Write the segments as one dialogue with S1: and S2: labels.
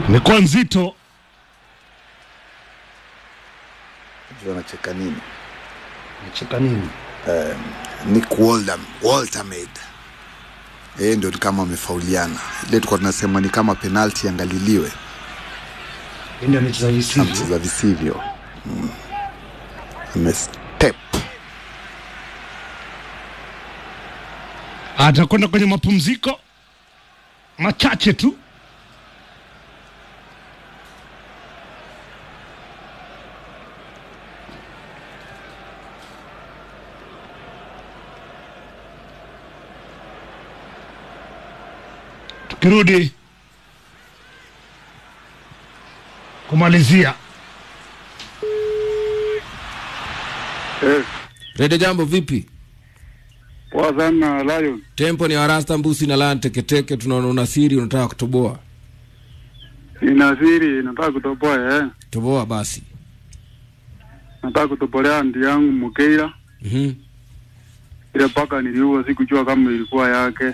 S1: imekuwa nzito.
S2: Sijui anacheka nini
S1: Nacheka nini?
S2: Nick Waldam, Waltermaid yeye ndio ni kama amefauliana ile tulikuwa tunasema ni kama penalti angaliliwe
S1: Ndio amecheza visivyo.
S2: amcheza visivyo mm. amestep
S1: Atakwenda kwenye mapumziko machache tu. Tukirudi kumalizia
S3: Eh,
S4: Rede jambo vipi?
S3: poa sana Lion.
S4: Tempo ni warasta mbusi na lan teketeke, tunaona una siri unataka kutoboa.
S3: Nina siri nataka kutoboa eh.
S4: Toboa basi.
S3: Nataka kutobolea ndi yangu Mukeira.
S4: Mhm.
S3: Ile paka niliua sikujua kama ilikuwa yake.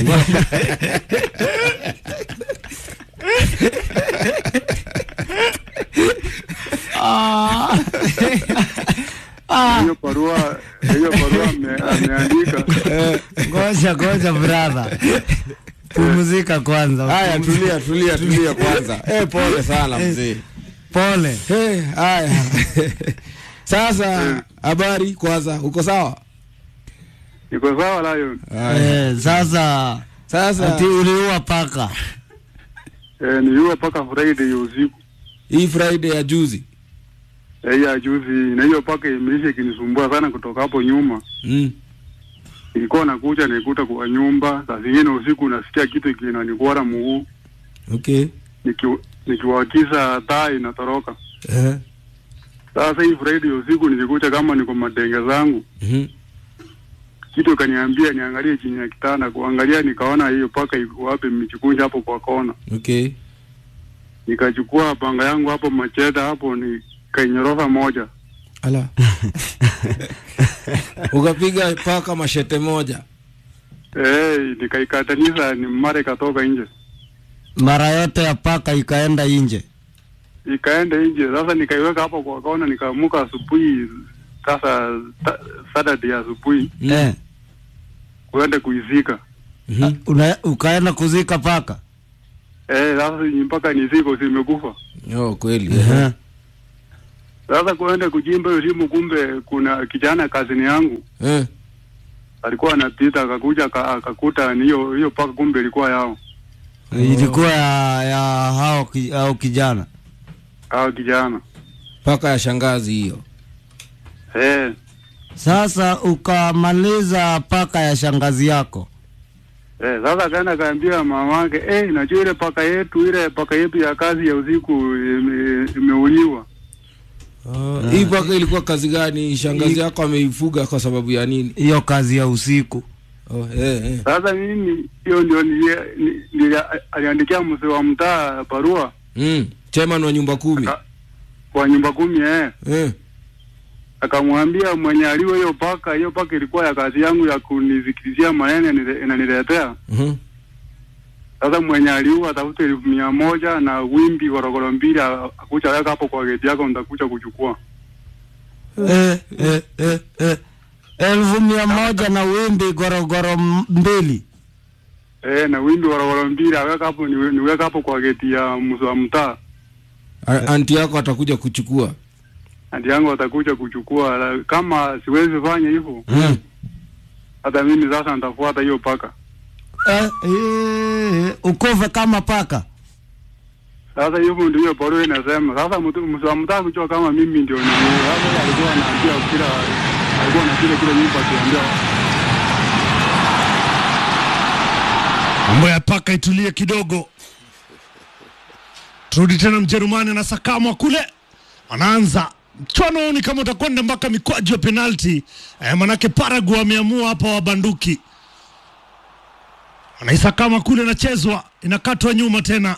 S3: Hiyo barua hiyo barua ame- ameandika
S5: Ngoja ngoja brother, pumzika kwanza.
S4: Haya, tulia tulia tulia kwanza. Eh, pole sana mzee.
S5: Pole.
S4: Eh, haya. Sasa habari kwanza, uko sawa?
S3: niko sawa Lion.
S4: Haya.
S5: Eh, sasa
S4: Sasa
S5: ati uliua paka.
S3: Eh, niliua paka Friday ya usiku.
S4: hii Friday ya juzi.
S3: Eh, ya juzi na hiyo paka imeisha ikinisumbua sana kutoka hapo nyuma.
S4: Mm.
S3: Nilikuwa nakuja nikuta kwa nyumba, saa zingine usiku nasikia kitu kinanikwara mguu.
S4: Okay.
S3: Niki- nikiwakisa taa inatoroka.
S4: Eh.
S3: Sasa hii Friday usiku nilikuta kama niko madenge zangu,
S4: Mhm.
S3: kitu kaniambia niangalie chini ya kitanda. Kuangalia nikaona hiyo paka iko wapi, imejikunja hapo kwa kona.
S4: Okay.
S3: Nikachukua panga yangu hapo, macheta hapo, nikainyorosa moja.
S4: Ala. Ukapiga paka mashete moja.
S3: Eh, nikaikatanisha ni mara ikatoka nje,
S5: Mara yote ya paka ikaenda nje.
S3: ikaenda nje. Sasa nikaiweka hapo kwa kona, nikaamuka asubuhi, sasa ta- Saturday asubuhi
S4: Mm.
S5: Eh,
S3: kuenda kuizika.
S4: Mhm.
S5: una, ukaenda kuzika paka.
S3: Eh, sasa mpaka niziko zimekufa.
S4: Oh, kweli.
S5: Eh.
S3: Sasa kuenda kujimba hiyo simu, kumbe kuna kijana kazini yangu
S4: Eh.
S3: alikuwa anapita akakuja aka- akakuta ni hiyo hiyo paka, kumbe ilikuwa yao
S5: Ilikuwa ya, ya hao, ki- hao kijana.
S3: hao kijana
S4: Paka ya shangazi hiyo.
S3: eh.
S5: Sasa ukamaliza paka ya shangazi yako.
S3: Eh, sasa akaenda akaambia mamake, eh, najua ile paka yetu ile paka yetu ya kazi ya usiku ime- imeuliwa.
S4: Uh, hii paka ilikuwa kazi gani? Shangazi yako ameifuga kwa sababu ya nini?
S5: Hiyo kazi ya usiku.
S4: Oh, eh, eh.
S3: Sasa mimi hiyo ndio nilie- ni- nilia- aliandikia mzee wa mtaa barua
S4: Mm. Chairman wa nyumba kumi.
S3: Aka- kwa nyumba kumi eh.
S4: Eh.
S3: akamwambia mwenye aliwe hiyo paka, hiyo paka ilikuwa ya kazi yangu ya kunizikilizia maneno inanile- inaniletea.
S4: Mhm.
S3: Sasa mwenye aliua atafute elfu mia moja na wimbi gorogoro mbili a- akucha weka hapo kwa geti yako, nitakuja kuchukua.
S5: Eh, eh, eh, eh. Elfu mia moja na wimbi gorogoro m- mbili.
S3: Eh, na wimbi gorogoro mbili aweka hapo, niwe- niweka hapo kwa geti ya mzee wa mtaa,
S4: A- Anti yako atakuja kuchukua.
S3: andi yangu atakuja kuchukua. La- Kama siwezi fanya hivyo,
S4: Mm.
S3: hata mimi sasa nitafuata hiyo paka.
S5: Eh, eh, ukufe kama paka.
S3: Sasa hivyo ndio hiyo barua inasema. Sasa mtu mzee wa mtaa kujua kama mimi ndio ni sasa, alikuwa anaambia kila alikuwa na kile kile nyumba akiambia
S1: Mambo ya paka itulie kidogo. Turudi tena Mjerumani anasakamwa kule, wanaanza mchwano huu ni kama utakwenda mpaka mikwaju ya penalti eh, manake Paraguay wameamua hapa wabanduki, wanaisakama kule, inachezwa inakatwa nyuma tena.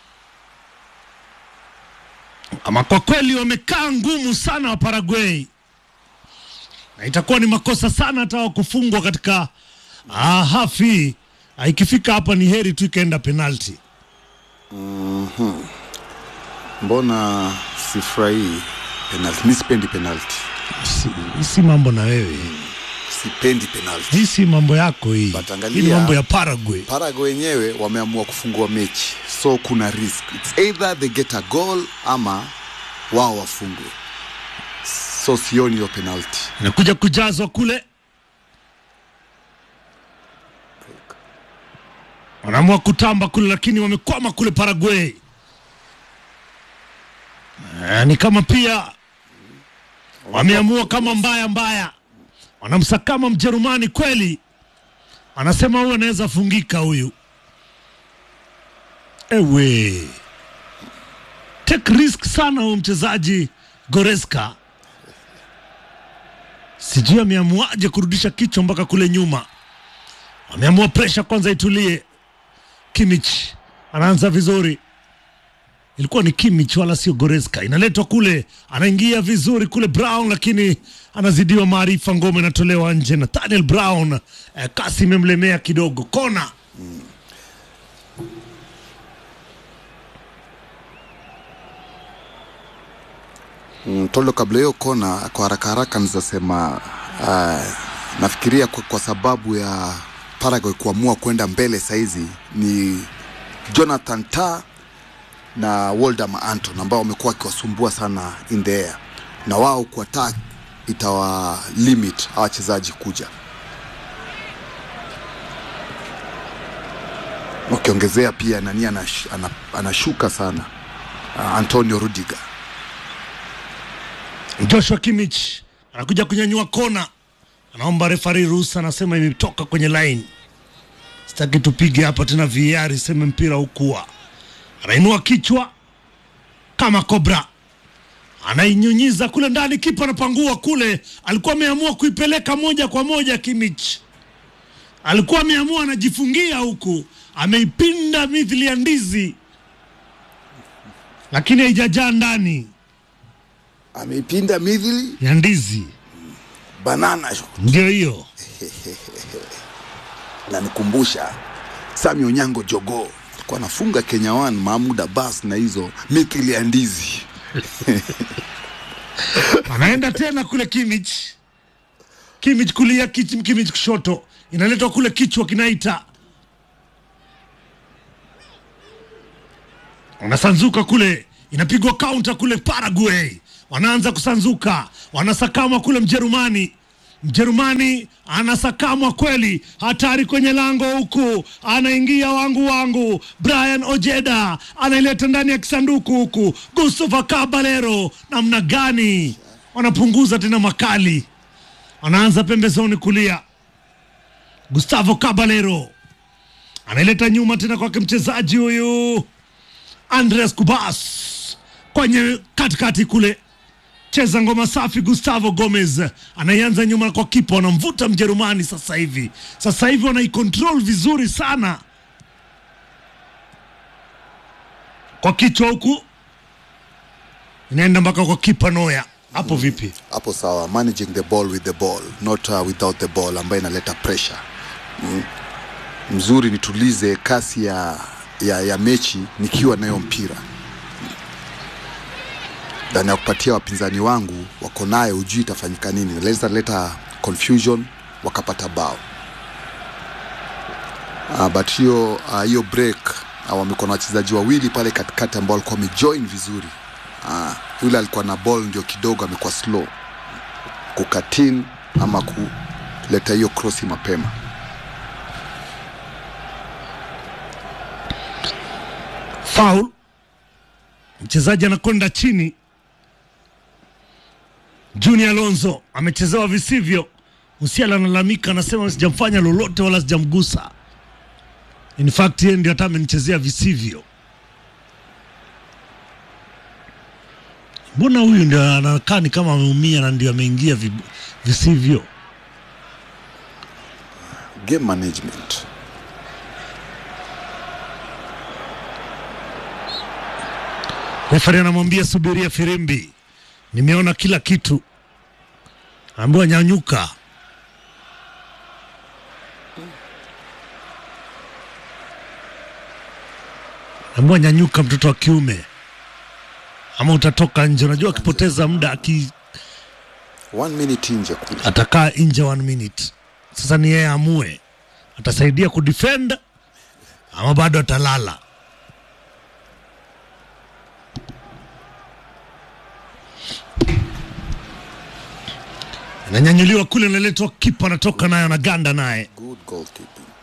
S1: Ama kwa kweli wamekaa ngumu sana wa Paraguay, na itakuwa ni makosa sana hata wa kufungwa katika ah, hafi Ah, ikifika hapa ni heri tu ikaenda penalti.
S2: Mhm. mbona sifurahii penalti mi sipendi penalti
S1: Si, hii si mambo na wewe,
S2: sipendi penalti
S1: hii si mambo yako hii.
S2: But
S1: Hii
S2: angalia-
S1: ni mambo ya Paraguay.
S2: Paraguay wenyewe wameamua kufungua mechi so kuna risk It's either they get a goal ama wao wafungwe so sioni hiyo penalti
S1: Inakuja kujazwa kule, wanaamua kutamba kule, lakini wamekwama kule Paraguay. Eh, ni kama pia wameamua kama mbaya mbaya, wanamsakama Mjerumani kweli, anasema huyu anaweza fungika huyu. Ewe, take risk sana huyu mchezaji Goreska sijui ameamuaje kurudisha kichwa mpaka kule nyuma. Ameamua presha kwanza itulie. Kimich anaanza vizuri, ilikuwa ni Kimich wala sio Goreska. Inaletwa kule, anaingia vizuri kule Brown, lakini anazidiwa maarifa. Ngome inatolewa nje. Nathaniel Brown eh, kasi imemlemea kidogo. Kona
S2: Mm, Tolo, kabla hiyo kona, kwa haraka haraka nizasema uh, nafikiria kwa, kwa sababu ya Paraguay kuamua kwenda mbele saizi ni Jonathan Ta na Woldemar Anton ambao wamekuwa wakiwasumbua sana in the air, na wao kwa ta itawa limit hawa wachezaji kuja, wakiongezea pia nani anash, ana, anashuka sana uh, Antonio Rudiger
S1: Joshua Kimich anakuja kunyanyua kona, anaomba refari ruhusa, anasema imetoka kwenye line, sitaki tupige hapa tena VAR iseme mpira ukua. Anainua kichwa kama kobra, anainyunyiza kule ndani, kipa anapangua kule. Alikuwa ameamua kuipeleka moja kwa moja, Kimich alikuwa ameamua anajifungia huku, ameipinda mithili ya ndizi, lakini haijajaa ndani
S2: ameipinda midhili
S1: ya ndizi.
S2: banana
S1: Ndio hiyo
S2: nanikumbusha Sami Onyango Jogo alikuwa anafunga Kenya One, Mahmud Abbas na hizo mithili ya ndizi.
S1: anaenda tena kule Kimich, Kimich kulia, Kich- Kimich kushoto, inaletwa kule, kichwa kinaita, wanasanzuka kule, inapigwa kaunta kule Paraguay, wanaanza kusanzuka, wanasakama kule Mjerumani. Mjerumani anasakamwa kweli, hatari kwenye lango huku, anaingia wangu wangu, Brian Ojeda anaileta ndani ya kisanduku huku, Gustavo Caballero, namna gani wanapunguza tena makali, anaanza pembezoni kulia, Gustavo Caballero anaileta nyuma tena kwake mchezaji huyu Andres Kubas kwenye katikati kule cheza ngoma safi. Gustavo Gomez anaianza nyuma kwa kipa, wanamvuta Mjerumani sasa hivi. Sasa hivi wanaikontrol vizuri sana kwa kichwa huku, inaenda mpaka kwa kipa Noya. Hapo vipi?
S2: Hapo sawa, managing the ball with the ball not uh, without the ball, ambayo inaleta pressure mm. Mzuri nitulize kasi ya, ya, ya mechi nikiwa nayo mpira ndani ya kupatia wapinzani wangu wako nayo, hujui itafanyika nini, naweza leta confusion wakapata bao. Uh, but hiyo uh, hiyo break uh, wamekuwa na wachezaji wawili pale katikati ambao walikuwa wamejoin vizuri. Uh, yule alikuwa na ball ndio kidogo amekuwa slow kukatin ama kuleta hiyo krosi mapema.
S1: Foul, mchezaji anakwenda chini. Junior Alonso amechezewa visivyo. Musiala analalamika, anasema sijamfanya lolote wala sijamgusa. In fact yeye ndio hata amenichezea visivyo. Mbona huyu ndio anakaa ni kama ameumia na ndio ameingia vi- visivyo?
S2: Game management.
S1: Refari anamwambia subiria firimbi, nimeona kila kitu. Ambiwa nyanyuka. Ambiwa nyanyuka, mtoto wa kiume. ama utatoka nje. Unajua akipoteza muda aki,
S2: one minute nje kule
S1: atakaa nje one minute. Sasa ni yeye amue, atasaidia kudefend ama bado atalala. Inanyanyuliwa kule, inaletwa kipa, anatoka nayo, anaganda naye
S2: good goalkeeping